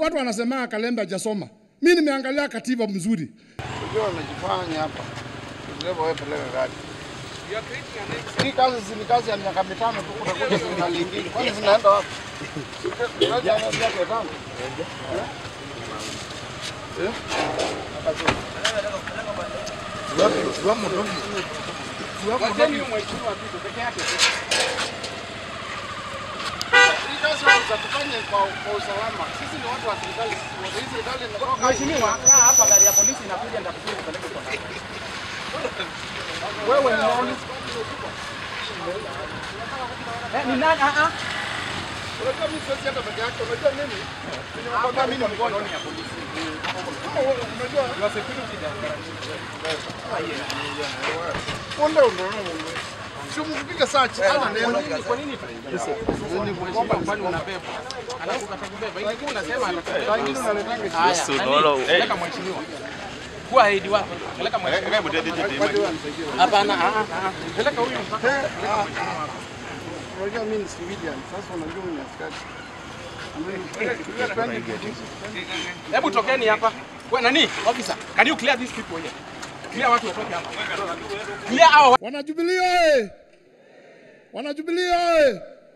Watu wanasema Kalembe hajasoma. Mimi nimeangalia katiba mzuri. Unajua unajifanya hapa. Dereva wewe peleka gari. Hii kazi si ni kazi ya miaka mitano tu utakuja serikali nyingine. Kwani zinaenda wapi? Serikali ya miaka mitano. Eh? Ziwapi- ziwamo dogi. Ziwamo dogi. Hii kazi za tufanye kwa kwa usalama. Sisi ni watu wa serikali. sisi wote. Hii serikali inatoka Mheshimiwa, kaa hapa, gari ya polisi inakuja, nitakuja kupeleka kwa ndani. wewe ni nani? Eh, ni nani? Ah, ah. Unajua mimi siwezi hata peke yake. Unajua nini? Nimekwambia mimi ni mgonjwa. Unajua Punde ndo si mpiga search ana neno. Kwa nini ni kuomba kwani unabeba? Alafu atakubeba. Ilikuwa unasema atakubeba. Wengine unaletanga Haya, nani? Peleka mheshimiwa. Kuwa aidi wako. Peleka mheshimiwa. Hapana, ah, ah, ah. Peleka huyu mpaka. Unajua mimi ni civilian. Sasa unajua mimi ni askari. Hebu tokeni hapa. Wewe nani? Officer, can you clear these people here? Clear watu watoke hapa. Clear hao Wanajubilee oye! Wanajubilee oye!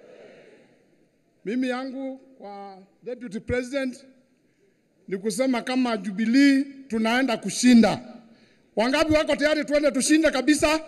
Mimi yangu kwa deputy president ni kusema kama Jubilee tunaenda kushinda. Wangapi wako tayari tuende tushinde kabisa?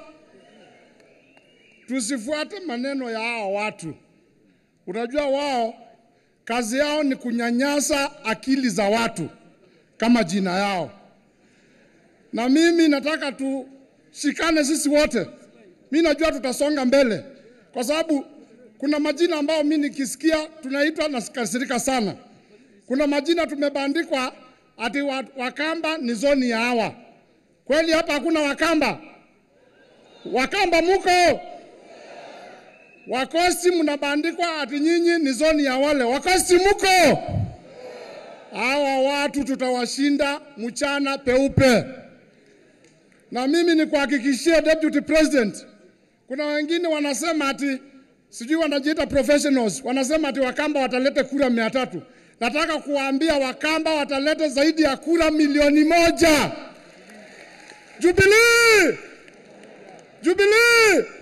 Tusifuate maneno ya hao watu. Unajua wao kazi yao ni kunyanyasa akili za watu kama jina yao na mimi nataka tushikane sisi wote. Mi najua tutasonga mbele, kwa sababu kuna majina ambayo mi nikisikia tunaitwa nasikasirika sana. Kuna majina tumebandikwa ati wa- Wakamba ni zoni ya hawa. Kweli hapa hakuna Wakamba? Wakamba muko? Wakosi mnabandikwa ati nyinyi ni zoni ya wale. Wakosi muko? Hawa watu tutawashinda mchana peupe na mimi nikuhakikishie deputy president, kuna wengine wanasema ati sijui wanajiita professionals, wanasema ati Wakamba watalete kura mia tatu. Nataka kuwaambia Wakamba watalete zaidi ya kura milioni moja. Jubilee, Jubilee,